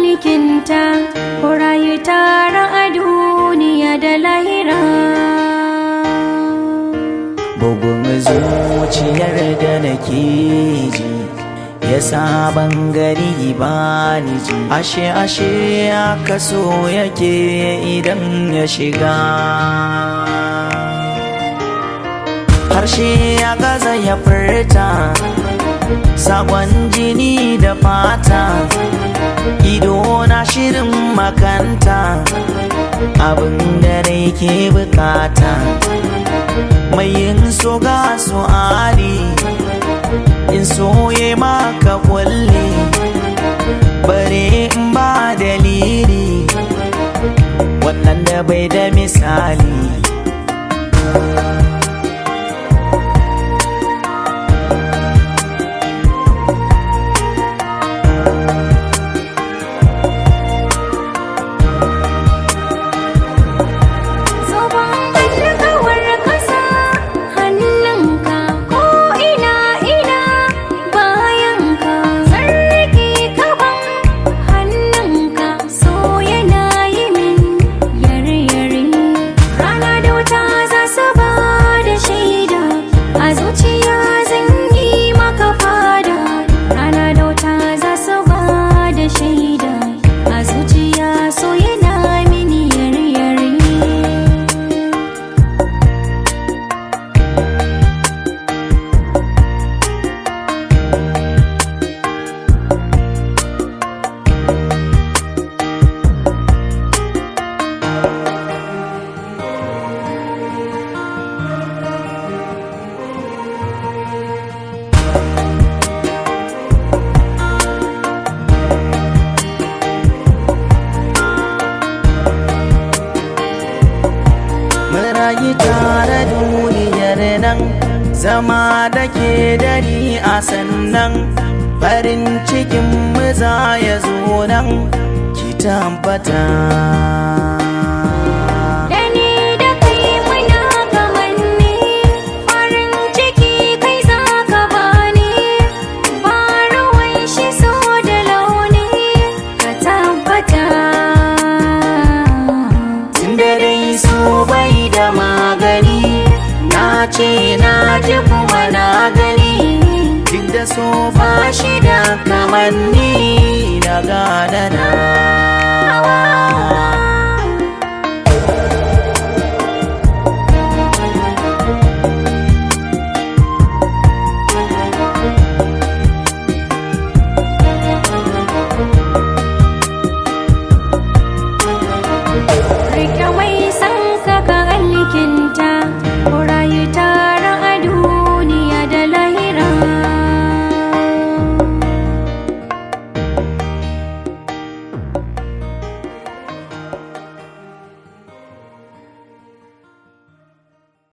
mulkinta ku rayu tare a duniya da lahira bugun zuciyar da nake ji ya sabon gari ba ni ji ashe ashe aka so yake idan ya shiga harshe ya gaza ya furta sakon jini da fata ido na shirin makanta abin da rai ke bukata mai yin so ga su ali in soye maka kulle bare in ba dalili wannan da bai da misali Zoben alkawar kasa hannunka ko ina ina bayanka sarki kaban hannunka so yana yi min yare yare rana da wuta za su ba da shaida a zuciya zan yi maka fada rana da wuta za su ba da shaida a zuciya so yana mini yare yare rayu tare duniyar nan zama da ke dari a sannan farin cikin mu za ya zo nan ki tabbata Da ni da kai muna kamanni farin ciki kai za ka bani ba ruwan shi so da launi ka tabbata tunda dai so bai da magani na ce na ji kuma na gani duk da so ba shi da kamanni na gane na